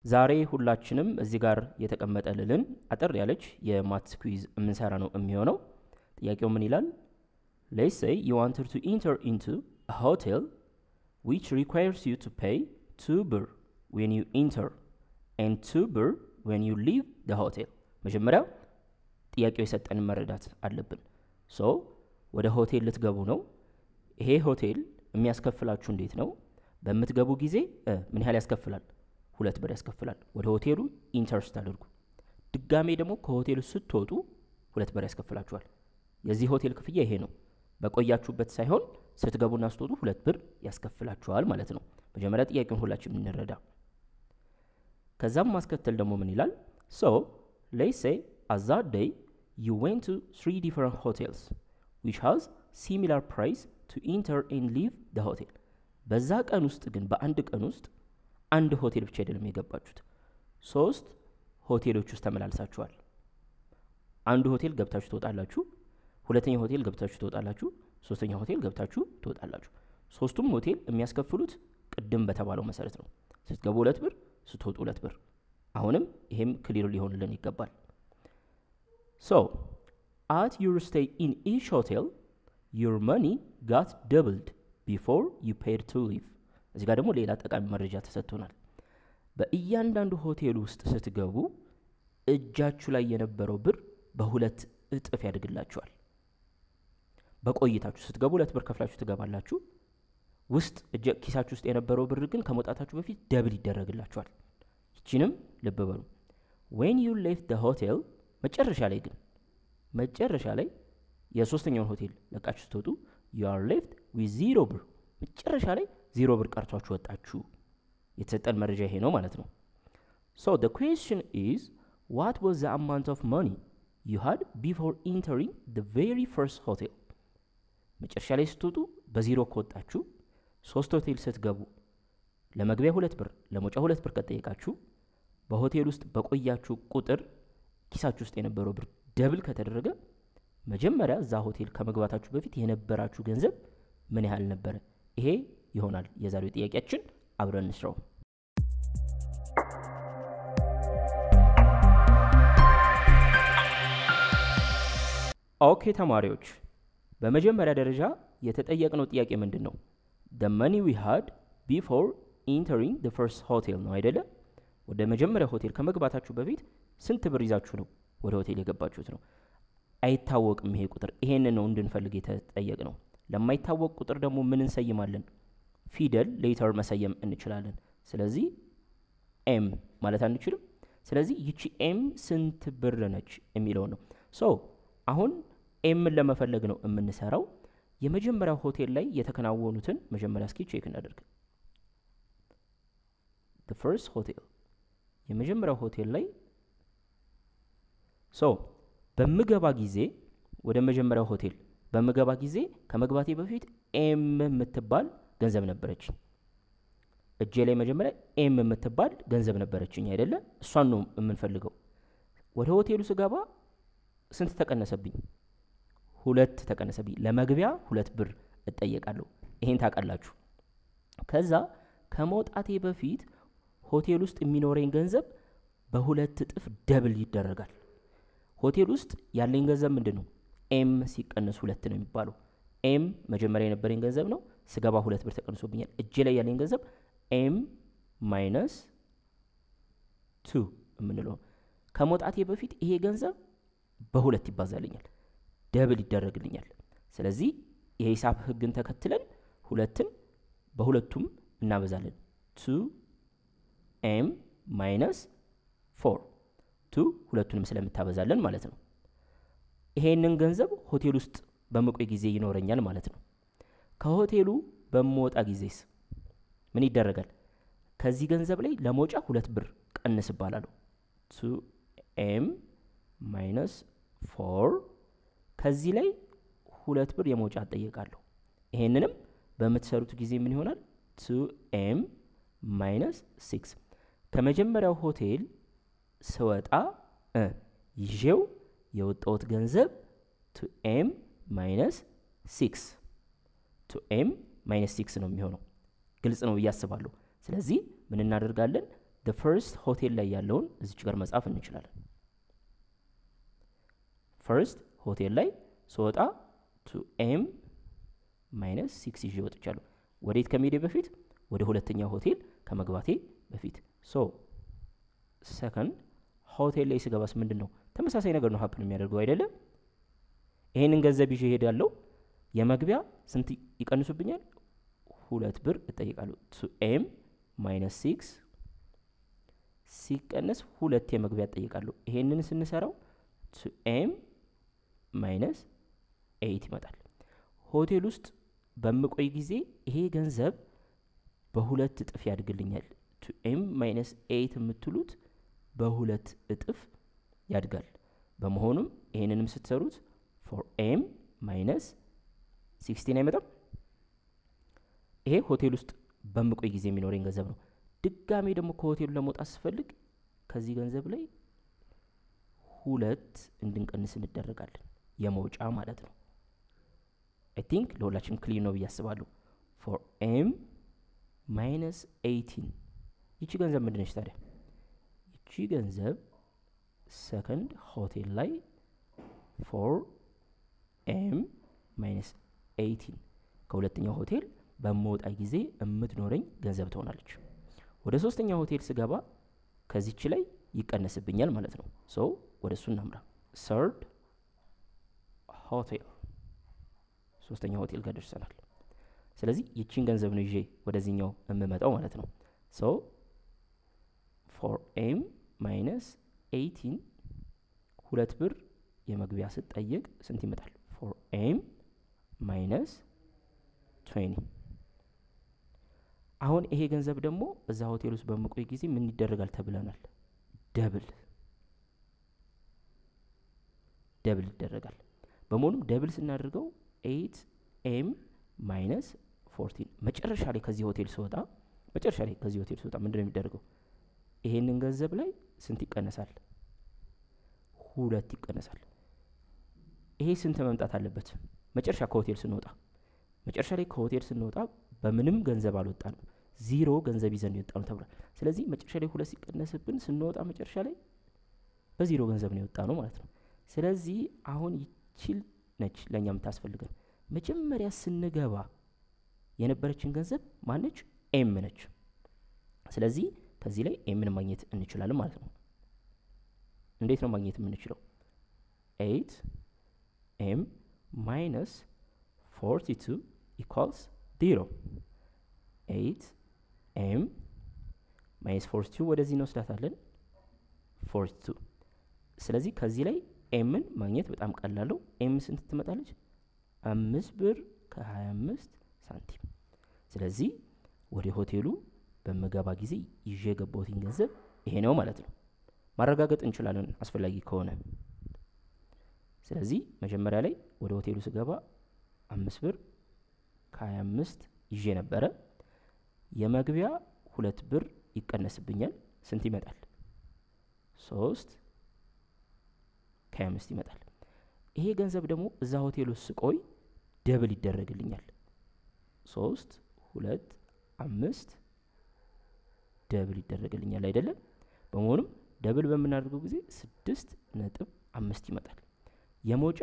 ዛሬ ሁላችንም እዚህ ጋር የተቀመጠልልን አጠር ያለች የማትስ ኩዊዝ የምንሰራ ነው የሚሆነው። ጥያቄው ምን ይላል? ሌትስ ሴይ ዩ ዋንትድ ቱ ኢንተር ኢንቱ አ ሆቴል ዊች ሪኳየርስ ዩ ቱ ፔይ ቱ ብር ዌን ዩ ኢንተር ኤንድ ቱ ብር ዌን ዩ ሊቭ ደ ሆቴል። መጀመሪያ ጥያቄው የሰጠንን መረዳት አለብን። ሶ ወደ ሆቴል ልትገቡ ነው። ይሄ ሆቴል የሚያስከፍላችሁ እንዴት ነው? በምትገቡ ጊዜ ምን ያህል ያስከፍላል? ሁለት ብር ያስከፍላል። ወደ ሆቴሉ ኢንተር ስታደርጉ፣ ድጋሜ ደግሞ ከሆቴሉ ስትወጡ ሁለት ብር ያስከፍላችኋል። የዚህ ሆቴል ክፍያ ይሄ ነው። በቆያችሁበት ሳይሆን ስትገቡና ስትወጡ ሁለት ብር ያስከፍላችኋል ማለት ነው። መጀመሪያ ጥያቄውን ሁላችን የምንረዳ። ከዛም ማስከተል ደግሞ ምን ይላል? ሶ ሌትስ ሴይ አት ዛት ዴይ ዩ ዌንት ቱ ትሪ ዲፈረንት ሆቴልስ ዊች ሃዝ ሲሚላር ፕራይስ ቱ ኢንተር ኤንድ ሊቭ ደ ሆቴል። በዛ ቀን ውስጥ ግን በአንድ ቀን ውስጥ አንድ ሆቴል ብቻ አይደለም የገባችሁት፣ ሶስት ሆቴሎች ውስጥ ተመላልሳችኋል። አንዱ ሆቴል ገብታችሁ ትወጣላችሁ፣ ሁለተኛ ሆቴል ገብታችሁ ትወጣላችሁ፣ ሶስተኛ ሆቴል ገብታችሁ ትወጣላችሁ። ሶስቱም ሆቴል የሚያስከፍሉት ቅድም በተባለው መሰረት ነው። ስትገቡ ሁለት ብር፣ ስትወጡ ሁለት ብር። አሁንም ይሄም ክሊር ሊሆንልን ይገባል። ሶ አት ዩር ስቴይ ኢን ኢች ሆቴል ዩር መኒ ጋት ደብልድ ቢፎር ዩ ፔድ ቱ ሊቭ። እዚህ ጋር ደግሞ ሌላ ጠቃሚ መረጃ ተሰጥቶናል። በእያንዳንዱ ሆቴል ውስጥ ስትገቡ እጃችሁ ላይ የነበረው ብር በሁለት እጥፍ ያድግላችኋል። በቆይታችሁ ስትገቡ ሁለት ብር ከፍላችሁ ትገባላችሁ። ውስጥ ኪሳችሁ ውስጥ የነበረው ብር ግን ከመውጣታችሁ በፊት ደብል ይደረግላችኋል። ይችንም ልብ በሉ። ዌን ዩ ሌፍት ደ ሆቴል መጨረሻ ላይ ግን መጨረሻ ላይ የሶስተኛውን ሆቴል ለቃችሁ ስትወጡ ዩ አር ሌፍት ዊዝ ዚሮ ብር መጨረሻ ላይ ዚሮ ብር ቀርቷችሁ ወጣችሁ። የተሰጠን መረጃ ይሄ ነው ማለት ነው። ሶ ደ ኩዌስችን ኢዝ ዋት ዋዝ ዘ አማውንት ኦፍ መኒ ዩ ሃድ ቢፎር ኢንተሪንግ ደ ቬሪ ፈርስት ሆቴል። መጨረሻ ላይ ስትወጡ በዚሮ ከወጣችሁ ሶስት ሆቴል ስትገቡ ለመግቢያ ሁለት ብር ለመውጫ ሁለት ብር ከጠየቃችሁ በሆቴል ውስጥ በቆያችሁ ቁጥር ኪሳችሁ ውስጥ የነበረው ብር ደብል ከተደረገ መጀመሪያ እዛ ሆቴል ከመግባታችሁ በፊት የነበራችሁ ገንዘብ ምን ያህል ነበረ? ይሄ ይሆናል የዛሬው ጥያቄያችን። አብረን እንስራው። ኦኬ ተማሪዎች፣ በመጀመሪያ ደረጃ የተጠየቅነው ጥያቄ ምንድን ነው? the money we had before entering the first hotel ነው አይደለ? ወደ መጀመሪያ ሆቴል ከመግባታችሁ በፊት ስንት ብር ይዛችሁ ነው ወደ ሆቴል የገባችሁት ነው። አይታወቅም ይሄ ቁጥር። ይሄንን ነው እንድንፈልግ የተጠየቅ ነው። ለማይታወቅ ቁጥር ደግሞ ምን እንሰይማለን? ፊደል ሌተር መሰየም እንችላለን። ስለዚህ ኤም ማለት አንችልም። ስለዚህ ይቺ ኤም ስንት ብር ነች የሚለው ነው። ሶ አሁን ኤምን ለመፈለግ ነው የምንሰራው። የመጀመሪያው ሆቴል ላይ የተከናወኑትን መጀመሪያ እስኪ ቼክ እናደርግ። ፈርስት ሆቴል የመጀመሪያው ሆቴል ላይ ሶ በምገባ ጊዜ ወደ መጀመሪያው ሆቴል በምገባ ጊዜ ከመግባቴ በፊት ኤም የምትባል ገንዘብ ነበረችኝ። እጄ ላይ መጀመሪያ ኤም የምትባል ገንዘብ ነበረችኝ አይደለ? እሷን ነው የምንፈልገው። ወደ ሆቴሉ ስገባ ስንት ተቀነሰብኝ? ሁለት ተቀነሰብኝ። ለመግቢያ ሁለት ብር እጠየቃለሁ። ይሄን ታውቃላችሁ። ከዛ ከመውጣቴ በፊት ሆቴል ውስጥ የሚኖረኝ ገንዘብ በሁለት እጥፍ ደብል ይደረጋል። ሆቴል ውስጥ ያለኝ ገንዘብ ምንድን ነው? ኤም ሲቀነስ ሁለት ነው የሚባለው። ኤም መጀመሪያ የነበረኝ ገንዘብ ነው። ስገባ ሁለት ብር ተቀንሶብኛል። እጄ ላይ ያለኝ ገንዘብ ኤም ማይነስ ቱ የምንለው ከመውጣቴ በፊት ይሄ ገንዘብ በሁለት ይባዛልኛል፣ ደብል ይደረግልኛል። ስለዚህ የሂሳብ ሕግን ተከትለን ሁለትን በሁለቱም እናበዛለን። ቱ ኤም ማይነስ ፎር ቱ ሁለቱንም ስለምታበዛለን ማለት ነው። ይሄንን ገንዘብ ሆቴል ውስጥ በመቆይ ጊዜ ይኖረኛል ማለት ነው። ከሆቴሉ በምወጣ ጊዜስ ምን ይደረጋል? ከዚህ ገንዘብ ላይ ለመውጫ ሁለት ብር ቀንስ እባላለሁ። ቱ ኤም ማይነስ ፎር ከዚህ ላይ ሁለት ብር የመውጫ እጠየቃለሁ። ይሄንንም በምትሰሩት ጊዜ ምን ይሆናል? ቱ ኤም ማይነስ ሲክስ ከመጀመሪያው ሆቴል ስወጣ ይዤው የወጣሁት ገንዘብ ቱ ኤም ማይነስ ሲክስ ቱ ኤም ማይነስ ሲክስ ነው የሚሆነው። ግልጽ ነው ብዬ አስባለሁ። ስለዚህ ምን እናደርጋለን? ደ ፈርስት ሆቴል ላይ ያለውን እዚች ጋር መጻፍ እንችላለን። ፈርስት ሆቴል ላይ ስወጣ ቱ ኤም ማይነስ ሲክስ ይዤ ወጥቻለሁ። ወዴት ከመሄዴ በፊት ወደ ሁለተኛው ሆቴል ከመግባቴ በፊት ሶ ሰከንድ ሆቴል ላይ ስገባስ ምንድን ነው ተመሳሳይ ነገር ነው ሀፕን የሚያደርገው አይደለም። ይሄንን ገንዘብ ይዤ እሄዳለሁ። የመግቢያ ስንት ይቀንሱብኛል? ሁለት ብር እጠይቃለሁ። ቱ ኤም ማይነስ ሲክስ ሲቀነስ ሁለት የመግቢያ እጠይቃለሁ። ይሄንን ስንሰራው ቱ ኤም ማይነስ ኤይት ይመጣል። ሆቴል ውስጥ በምቆይ ጊዜ ይሄ ገንዘብ በሁለት እጥፍ ያድግልኛል። ቱ ኤም ማይነስ ኤይት የምትሉት በሁለት እጥፍ ያድጋል። በመሆኑም ይሄንንም ስትሰሩት ፎር ኤም ማይነስ ሲክስቲን አይመጣም። ይሄ ሆቴል ውስጥ በምቆይ ጊዜ የሚኖረኝ ገንዘብ ነው። ድጋሜ ደግሞ ከሆቴሉ ለመውጣት ስፈልግ ከዚህ ገንዘብ ላይ ሁለት እንድንቀንስ እንደረጋለን። የመውጫ ማለት ነው። አይ ቲንክ ለሁላችንም ክሊር ነው ብዬ አስባለሁ። ፎር ኤም ማይነስ ኤይቲን ይቺ ገንዘብ ምንድነች ታዲያ? ይቺ ገንዘብ ሰከንድ ሆቴል ላይ ፎር ኤም ማይነስ ኤይቲን ከሁለተኛው ሆቴል በመውጣ ጊዜ የምትኖረኝ ገንዘብ ትሆናለች። ወደ ሶስተኛው ሆቴል ስገባ ከዚች ላይ ይቀነስብኛል ማለት ነው። ሶ ወደ እሱ እናምራ። ሰርድ ሆቴል ሶስተኛው ሆቴል ጋር ደርሰናል። ስለዚህ ይቺን ገንዘብ ነው ይዤ ወደዚህኛው የምመጣው ማለት ነው። ሶ ፎር ኤም ማይነስ ኤይቲን ሁለት ብር የመግቢያ ስጠየቅ ስንት ይመጣል? ፎር ኤም ማይነስ ትዌንቲ አሁን ይሄ ገንዘብ ደግሞ እዛ ሆቴል ውስጥ በምቆይ ጊዜ ምን ይደረጋል ተብለናል? ደብል ደብል ይደረጋል። በመሆኑም ደብል ስናደርገው ኤይት ኤም ማይነስ ፎርቲን መጨረሻ ላይ ከዚህ ሆቴል ስወጣ መጨረሻ ላይ ከዚህ ሆቴል ስወጣ ምንድን ነው የሚደረገው? ይሄንን ገንዘብ ላይ ስንት ይቀነሳል? ሁለት ይቀነሳል። ይሄ ስንት መምጣት አለበት? መጨረሻ ከሆቴል ስንወጣ መጨረሻ ላይ ከሆቴል ስንወጣ በምንም ገንዘብ አልወጣንም፣ ዚሮ ገንዘብ ይዘን የወጣ ነው ተብሏል። ስለዚህ መጨረሻ ላይ ሁለት ሲቀነስብን ስንወጣ መጨረሻ ላይ በዚሮ ገንዘብ ነው የወጣ ነው ማለት ነው። ስለዚህ አሁን ይችል ነች ለእኛ የምታስፈልገን። መጀመሪያ ስንገባ የነበረችን ገንዘብ ማነች? ኤም ነች። ስለዚህ ከዚህ ላይ ኤምን ማግኘት እንችላለን ማለት ነው። እንዴት ነው ማግኘት የምንችለው? ኤይት ኤም ማይነስ ፎርቲ ቱ ኢኳልስ ዜሮ። ኤይት ኤም ማይነስ ፎርቲ ቱ ወደዚህ እንወስዳታለን፣ ፎርቲ ቱ። ስለዚህ ከዚህ ላይ ኤምን ማግኘት በጣም ቀላለው። ኤም ስንት ትመጣለች? አምስት ብር ከሀያ አምስት ሳንቲም። ስለዚህ ወደ ሆቴሉ በምገባ ጊዜ ይዤ የገባሁትን ገንዘብ ይሄ ነው ማለት ነው። ማረጋገጥ እንችላለን አስፈላጊ ከሆነ። ስለዚህ መጀመሪያ ላይ ወደ ሆቴሉ ስገባ አምስት ብር ከሀያ አምስት ይዤ ነበረ። የመግቢያ ሁለት ብር ይቀነስብኛል። ስንት ይመጣል? ሶስት ከሀያ አምስት ይመጣል። ይሄ ገንዘብ ደግሞ እዛ ሆቴል ውስጥ ስቆይ ደብል ይደረግልኛል። ሶስት ሁለት አምስት ደብል ይደረግልኛል አይደለም። በመሆኑም ደብል በምናደርገው ጊዜ ስድስት ነጥብ አምስት ይመጣል። የመውጫ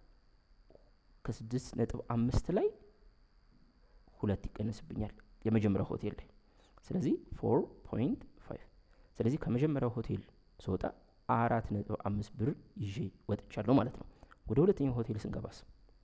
ከስድስት ነጥብ አምስት ላይ ሁለት ይቀነስብኛል የመጀመሪያው ሆቴል ላይ። ስለዚህ ፎር ፖይንት ፋይቭ። ስለዚህ ከመጀመሪያው ሆቴል ስወጣ አራት ነጥብ አምስት ብር ይዤ ወጥቻለሁ ማለት ነው። ወደ ሁለተኛው ሆቴል ስንገባስ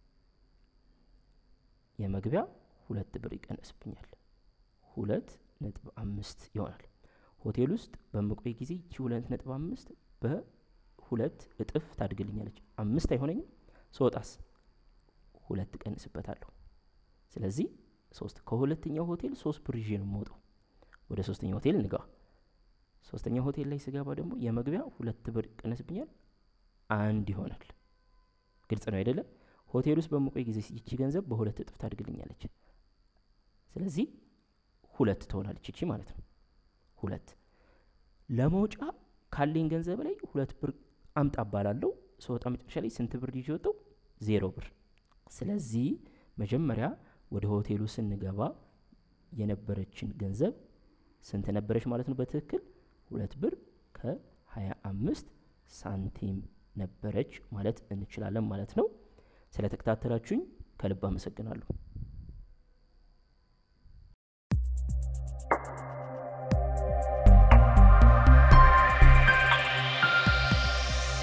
የመግቢያ ሁለት ብር ይቀነስብኛል። ሁለት ነጥብ አምስት ይሆናል። ሆቴል ውስጥ በምቆይ ጊዜ ይቺ ሁለት ነጥብ አምስት በሁለት እጥፍ ታድግልኛለች። አምስት አይሆነኝም። ስወጣስ ሁለት እቀንስበታለሁ። ስለዚህ ሶስት ከሁለተኛው ሆቴል ሶስት ብር ይዤ ነው የምወጣው። ወደ ሶስተኛው ሆቴል እንገባ። ሶስተኛው ሆቴል ላይ ስገባ ደግሞ የመግቢያ ሁለት ብር ይቀነስብኛል፣ አንድ ይሆናል። ግልጽ ነው አይደለም? ሆቴል ውስጥ በምቆይ ጊዜ ይቺ ገንዘብ በሁለት እጥፍ ታድግልኛለች። ስለዚህ ሁለት ትሆናለች ይቺ ማለት ነው። ሁለት ለመውጫ ካለኝ ገንዘብ ላይ ሁለት ብር አምጣ እባላለሁ። ስወጣ መጨረሻ ላይ ስንት ብር ይዤ ወጣው? ዜሮ ብር። ስለዚህ መጀመሪያ ወደ ሆቴሉ ስንገባ የነበረችን ገንዘብ ስንት ነበረች ማለት ነው? በትክክል ሁለት ብር ከ25 ሳንቲም ነበረች ማለት እንችላለን ማለት ነው። ስለተከታተላችሁኝ ከልብ አመሰግናለሁ።